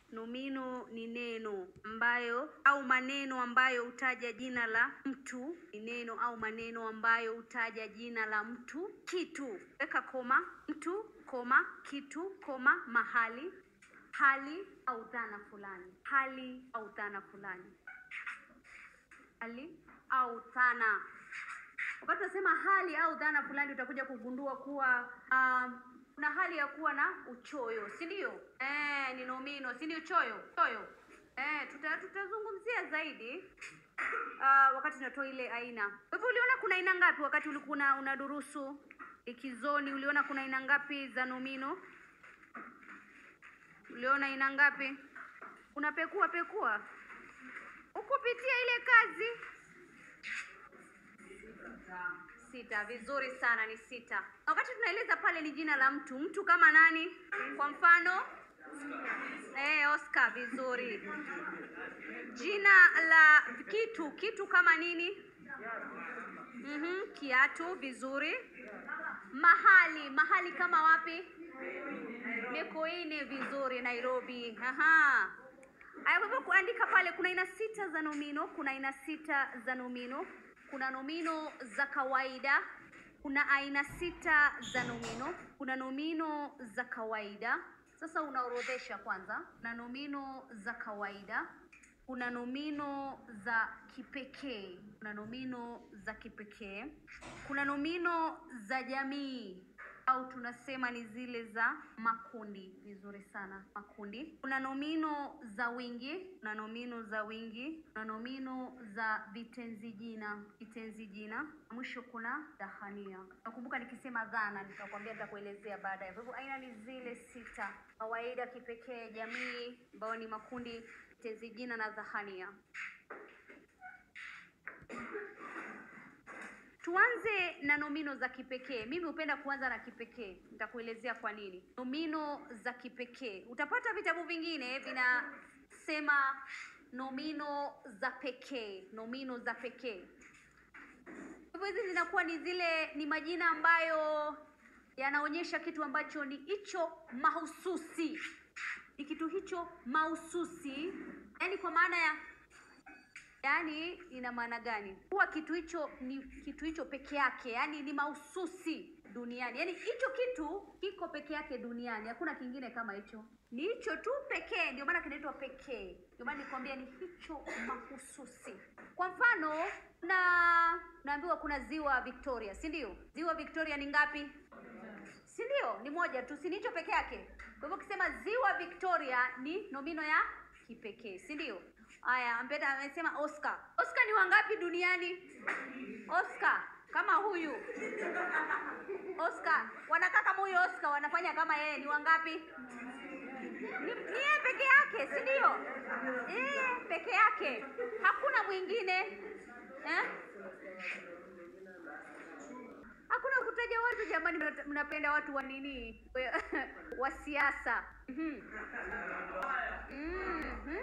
Nomino ni neno ambayo au maneno ambayo hutaja jina la mtu. Ni neno au maneno ambayo hutaja jina la mtu, kitu. Weka koma, mtu, koma, kitu, koma, mahali, hali au dhana fulani. Hali au dhana fulani. Hali au dhana. Wakati unasema hali au dhana fulani, utakuja kugundua kuwa um, kuna hali ya kuwa na uchoyo, si ndio? Eh, ni nomino, si ndio? Choyo, choyo. Eh, tuta, tutazungumzia zaidi uh, wakati tunatoa ile aina. Kwa hivyo uliona kuna aina ngapi wakati ulikuwa una- unadurusu likizoni? Uliona kuna aina ngapi za nomino? Uliona aina ngapi? Unapekua pekua ukupitia ile kazi Sita, vizuri sana, ni sita. Wakati tunaeleza pale ni jina la mtu, mtu kama nani? Kwa mfano eh, Oscar, vizuri. Jina la kitu, kitu kama nini? Mhm, kiatu, vizuri. Mahali, mahali kama wapi? Mikoini, vizuri. Nairobi, aha. Aya, kwa hivyo kuandika pale, kuna aina sita za nomino. Kuna aina sita za nomino. Kuna nomino za kawaida. Kuna aina sita za nomino. Kuna nomino za kawaida. Sasa unaorodhesha kwanza, na nomino za kawaida. Kuna nomino za kipekee. Kuna nomino za kipekee. Kuna nomino za jamii au tunasema ni zile za makundi. Vizuri sana, makundi. Kuna nomino za wingi, kuna nomino za wingi, kuna nomino za vitenzi jina, vitenzi jina. Mwisho kuna dhahania. Nakumbuka nikisema dhana, nitakwambia, nitakuelezea baadaye. Kwa hivyo aina ni zile sita: kawaida, kipekee, jamii, ambayo ni makundi, vitenzi jina na dhahania. Tuanze na nomino za kipekee. Mimi hupenda kuanza na kipekee, nitakuelezea kwa nini. Nomino za kipekee, utapata vitabu vingine vinasema nomino za pekee, nomino za pekee. Hivyo hizi zinakuwa ni zile, ni majina ambayo yanaonyesha kitu ambacho ni hicho mahususi, ni kitu hicho mahususi, yaani kwa maana ya Yaani ina maana gani? Kuwa kitu hicho ni kitu hicho peke yake, yaani ni mahususi duniani. Yaani hicho kitu kiko peke yake duniani, hakuna kingine kama hicho. Ni hicho tu pekee, ndio maana kinaitwa pekee. Ndio maana nikwambia ni hicho mahususi. Kwa mfano, na naambiwa kuna ziwa Victoria, si ndio? Ziwa Victoria ni ngapi? si ndio? Ni moja tu, si ni hicho peke yake. Kwa hivyo ukisema ziwa Victoria ni nomino ya kipekee, si ndio? Haya, Ambeta amesema Oscar. Oscar ni wangapi duniani? Oscar kama huyu Oscar, wanakaa kama huyu Oscar, wanafanya kama yeye, ni wangapi? Ni, ni yeye peke yake, si ndio? Eh, peke yake, hakuna mwingine eh? Hakuna kutaja watu jamani, mna- mnapenda watu wa nini? wa siasa. Mhm. Mhm.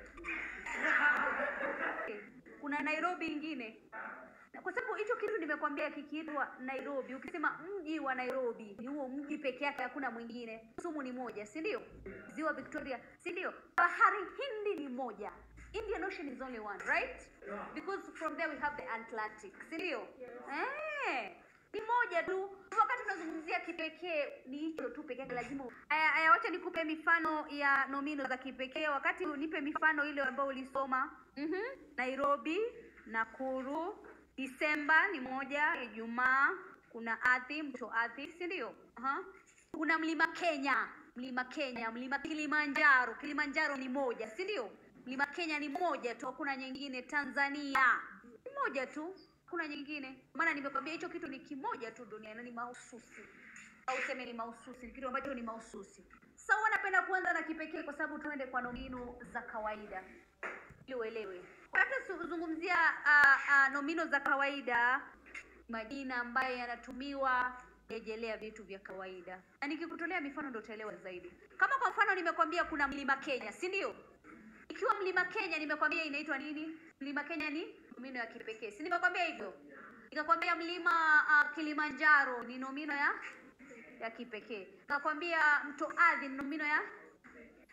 Kuna Nairobi ingine, Na kwa sababu hicho kitu nimekwambia kikiitwa Nairobi, ukisema mji wa Nairobi ni huo mji peke yake, hakuna mwingine. Kisumu ni moja, si ndio? Ziwa Victoria, si ndio? Bahari Hindi ni moja. Indian Ocean is only one, right? Because from there we have the Atlantic, si ndio? Eh, ni moja tu. Wakati tunazungumzia kipekee ni hicho tu pekee yake, lazima. Aya, aya, wacha nikupe mifano ya nomino za kipekee. Wakati nipe mifano ile ambayo ulisoma. Mhm. Nairobi, Nakuru, Disemba ni moja, Ijumaa, kuna ardhi, mto ardhi, si ndio? Aha. Kuna mlima Kenya, mlima Kenya, mlima Kilimanjaro. Kilimanjaro ni moja, si ndio? Mlima Kenya ni moja tu, hakuna nyingine. Tanzania ni moja tu, hakuna nyingine. Maana nimekwambia hicho kitu ni kimoja tu duniani, na ni mahususi au useme ni mahususi, ni kitu ambacho ni mahususi. Sasa huwa napenda kuanza na kipekee kwa sababu tuende kwa nomino za kawaida ili uelewe. Wakati tuzungumzia uh, uh, nomino za kawaida, majina ambayo yanatumiwa rejelea vitu vya kawaida, na nikikutolea mifano ndio utaelewa zaidi. Kama kwa mfano nimekwambia kuna mlima Kenya, si ndio? Ikiwa mlima Kenya nimekwambia inaitwa nini? Mlima Kenya ni nomino ya kipekee, si nimekwambia hivyo? Nikakwambia mlima uh, Kilimanjaro ni nomino ya ya kipekee. Nikakwambia mto ardhi ni nomino ya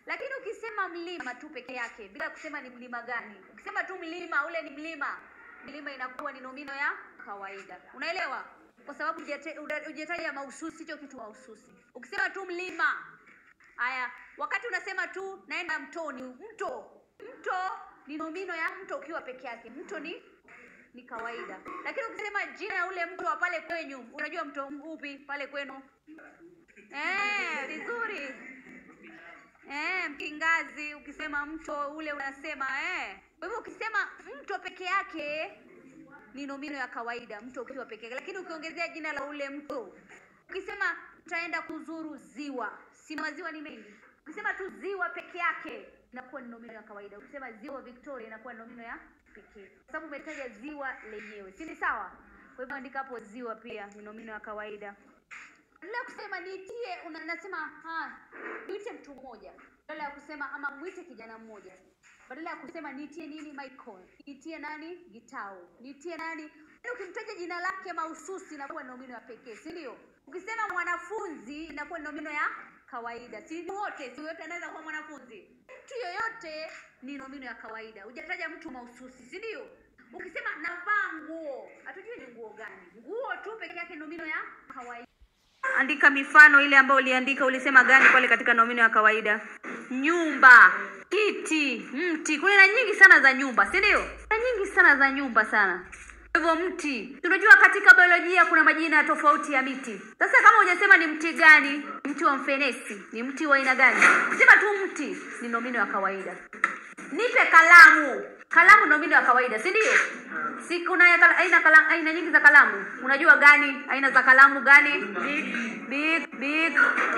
Lakini ukisema mlima tu peke yake bila kusema ni mlima gani, ukisema tu mlima, ule ni mlima, mlima inakuwa ni nomino ya kawaida. Unaelewa? Kwa sababu hujate- huja- hujataja mahususi, hicho kitu mahususi. Ukisema tu mlima, haya, wakati unasema tu naenda mtoni, mto, mto ni nomino ya mto ukiwa peke yake. Mto ni ni kawaida, lakini ukisema jina ya ule mto wa pale kwenyu, unajua mto upi pale kwenu? Eh, vizuri. Eh, Mkingazi ukisema mto ule unasema eh. Kwa hivyo ukisema mto peke yake ni nomino ya kawaida, mto ukiwa peke yake, lakini ukiongezea jina la ule mto, ukisema tutaenda kuzuru ziwa, si maziwa ni mengi. Ukisema tu ziwa peke yake inakuwa ni nomino ya kawaida. Ukisema ziwa Victoria inakuwa ni nomino ya pekee, kwa sababu umetaja ziwa lenyewe, si ni sawa? Kwa hivyo andika hapo ziwa pia ni nomino ya kawaida badala ya kusema niitie una- unasema ah, niite mtu mmoja badala ya kusema ama mwite kijana mmoja badala ya kusema niitie nini Michael niitie nani Gitau niitie nani Yaani ukimtaja jina lake mahususi inakuwa ni nomino ya pekee si ndio ukisema mwanafunzi inakuwa ni nomino ya kawaida si ni wote si yote anaweza kuwa mwanafunzi mtu yoyote ni nomino ya kawaida hujataja mtu mahususi si ndio ukisema navaa nguo hatujui ni nguo gani nguo tu peke yake ni nomino ya kawaida andika mifano ile ambayo uliandika ulisema gani pale katika nomino ya kawaida nyumba kiti mti kuna aina nyingi sana za nyumba si ndio aina nyingi sana za nyumba sana Kwa hivyo mti tunajua katika biolojia kuna majina tofauti ya miti sasa kama hujasema ni mti gani mti wa mfenesi ni mti wa aina gani sema tu mti ni nomino ya kawaida nipe kalamu kalamu nomino ya kawaida si ndio si kuna ya kala- aina kala, aina nyingi za kalamu unajua gani aina za kalamu gani big big big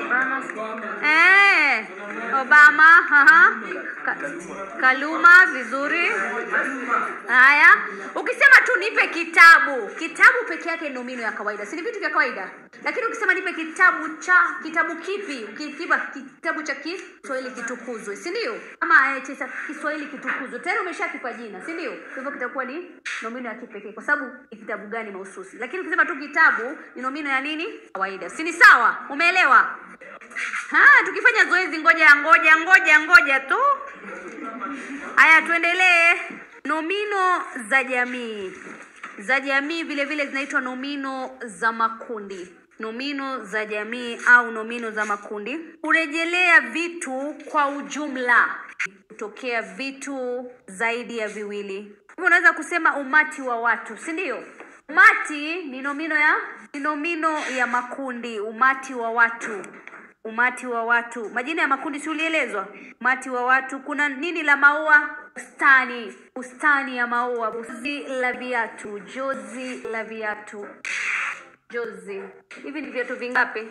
eh obama haha Ka, kaluma vizuri haya ukisema tu nipe kitabu kitabu peke yake ni nomino ya kawaida si ni vitu vya kawaida lakini ukisema nipe kitabu cha kitabu kipi ukikipa kitabu cha kiswahili kitukuzwe si ndio ama eh, cha kiswahili kitukuzwe tayari umeshakipa jina si ndio kwa hivyo kitakuwa ni nomino ya kipekee kwa sababu ni kitabu gani mahususi lakini ukisema tu kitabu ni nomino ya nini kawaida si ni sawa umeelewa ha tukifanya zoezi ngoja ngoja ngoja ngoja tu haya tuendelee nomino za jamii za jamii vile vile zinaitwa nomino za makundi nomino za jamii au nomino za makundi hurejelea vitu kwa ujumla kutokea vitu zaidi ya viwili hivyo unaweza kusema umati wa watu si ndio umati ni nomino ya ni nomino ya makundi umati wa watu umati wa watu majina ya makundi si ulielezwa umati wa watu kuna nini la maua bustani bustani ya maua jozi la viatu jozi la viatu jozi hivi ni viatu vingapi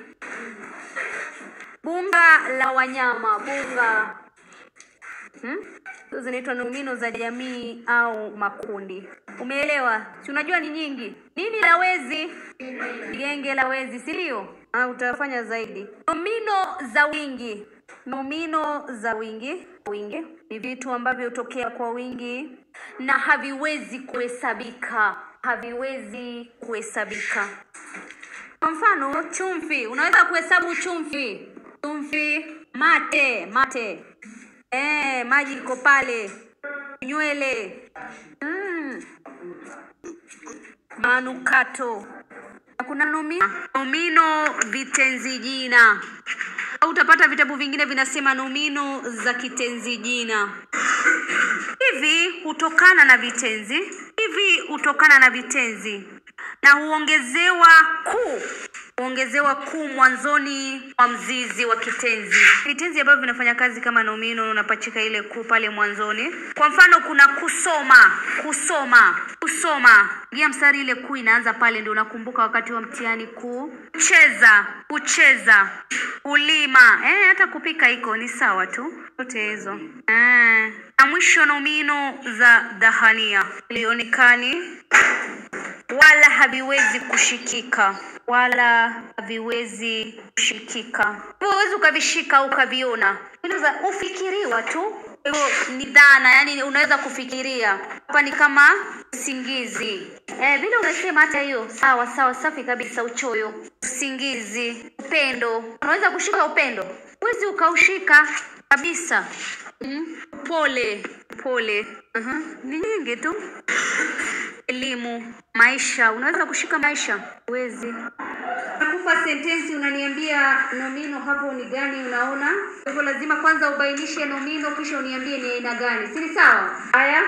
bunga la wanyama bunga hmm? Hizo zinaitwa nomino za jamii au makundi umeelewa si unajua ni nyingi nini la wezi genge la wezi si ndio Ah, utafanya zaidi nomino za wingi nomino za wingi wingi ni vitu ambavyo hutokea kwa wingi na haviwezi kuhesabika haviwezi kuhesabika kwa mfano chumvi unaweza kuhesabu chumvi chumvi mate mate eh, maji iko pale nywele mm. manukato Na kuna nomino, nomino vitenzi jina au utapata vitabu vingine vinasema nomino za kitenzi jina hivi hutokana na vitenzi hivi hutokana na vitenzi na huongezewa ku huongezewa ku mwanzoni mwa mzizi wa kitenzi vitenzi ambavyo vinafanya kazi kama nomino unapachika ile ku pale mwanzoni kwa mfano kuna kusoma kusoma kusoma gia mstari ile ku inaanza pale ndio unakumbuka wakati wa mtihani ku kucheza kucheza kulima eh, hata kupika iko ni sawa tu zote hizo eh. na mwisho nomino za dhahania ilionekani wala haviwezi kushikika wala haviwezi kushikika hivyo huwezi ukavishika au ukaviona Unaweza ufikiriwa tu hivyo ni dhana yani unaweza kufikiria hapa ni kama usingizi eh, vile unasema hata hiyo sawa sawa safi kabisa uchoyo usingizi upendo unaweza kushika upendo huwezi ukaushika kabisa. Mm, pole pole. Aha, ni nyingi tu. Elimu, maisha. Unaweza kushika maisha? Huwezi. Nakupa sentensi, unaniambia nomino hapo ni gani unaona. Kwa hivyo lazima kwanza ubainishe nomino, kisha uniambie ni aina gani, si ni sawa? Haya,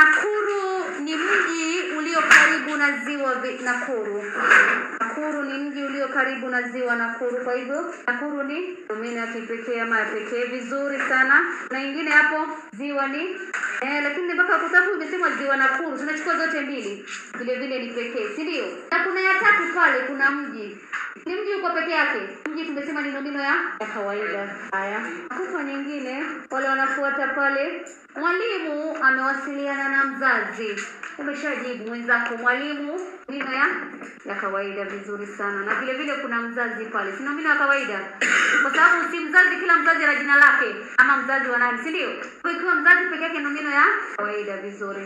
Nakuru ni mji ulio karibu na ziwa Vi- Nakuru. Nakuru ni mji ulio karibu na ziwa Nakuru. Kwa hivyo Nakuru ni nomino ya kipekee ama ya pekee. Vizuri sana. Na ingine hapo ziwa ni eh, lakini mpaka kwa sababu imesema ziwa Nakuru, tunachukua zote mbili, vile vile ni pekee, si ndio? Na kuna ya tatu pale, kuna mji ni mji uko peke yake. Mji tumesema ni nomino ya ya kawaida. Haya, kufa nyingine, wale wanafuata pale. Mwalimu amewasiliana na mzazi. Umeshajibu mwenzako, mwalimu nomino ya ya kawaida. Vizuri sana. Na vile vile kuna mzazi pale, si nomino ya kawaida, kwa sababu si mzazi, kila mzazi ana jina lake ama mzazi wa nani, si ndio? Kwa ikiwa mzazi peke yake, nomino ya kawaida. Vizuri.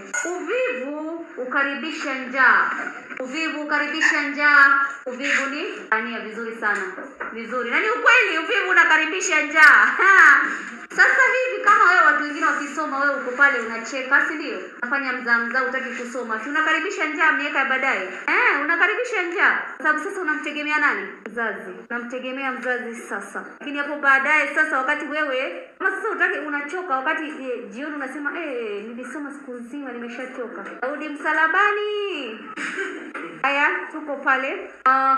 Uvivu ukaribisha njaa. Uvivu ukaribisha njaa. Uvivu ni ania. Vizuri sana, vizuri. Na ni ukweli, uvivu unakaribisha njaa. Ha! Sasa hivi kama wewe watu wengine wakisoma, wewe uko pale unacheka, si ndio? Unafanya mzaa mzaa, utaki kusoma, si unakaribisha njaa miaka ya baadaye eh? Unakaribisha njaa kwa sababu sasa unamtegemea nani? Mzazi, unamtegemea mzazi sasa. Lakini hapo baadaye sasa, wakati wewe kama sasa utaki, unachoka wakati eh, jioni unasema eh, nilisoma siku nzima, nimeshachoka, Daudi msalabani. Haya, tuko pale. Ah,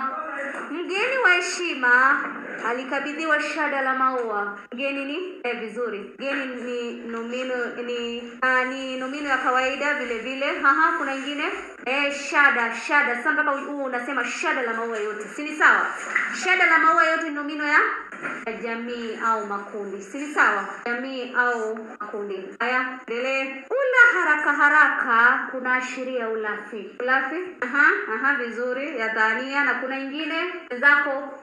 mgeni wa heshima alikabidhiwa shada la maua. Mgeni ni eh, vizuri. Mgeni ni nomino ni ah, ni nomino ya kawaida vile vile. Haha, kuna ingine eh, shada shada. Sasa mpaka huu unasema shada la maua yote, si ni sawa? Shada la maua yote ni nomino ya ya jamii au makundi, si ni sawa? Jamii au makundi. Haya, endelee. Ula haraka haraka kunaashiria ulafi. Ulafi, aha, aha, vizuri, ya dhania. Na kuna ingine zako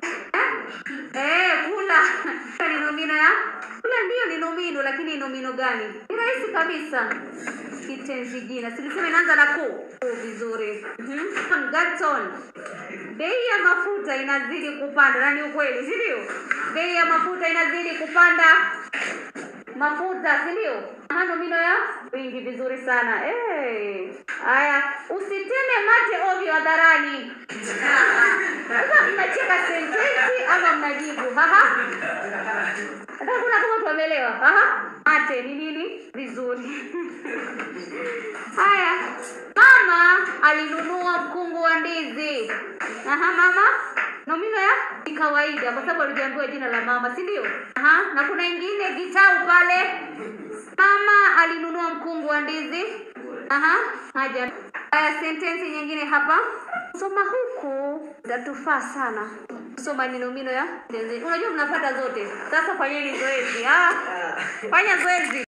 Eh, kula ni nomino ya kula, ndiyo ni nomino, lakini ni nomino gani? Ni rahisi kabisa, kitenzi jina. Silisema inaanza na ku. Ku, vizuri. Mhm. Gaton, bei ya mafuta inazidi kupanda, na ni ukweli, si ndio? Bei ya mafuta inazidi kupanda mafuta si ndio? Aha, nomino ya wingi. Vizuri sana eh. Haya, usiteme mate ovyo hadharani. Sasa mnacheka sentensi ama mnajibu? Haha, hata kuna kama watu wameelewa. Haha, mate ni nini? Vizuri. Haya, mama alinunua mkungu wa ndizi. Aha, mama nomino ya ni kawaida kwa sababu alijaambiwa jina la mama, si ndio? Aha, na kuna ingine kitau pale. Mama alinunua mkungu wa ndizi. Aha, haja. Haya, sentensi nyingine hapa. Soma huku zatufaa sana. Soma ni nomino ya tenzi. Unajua mnapata zote. Sasa fanyeni zoezi. Ah, fanya zoezi.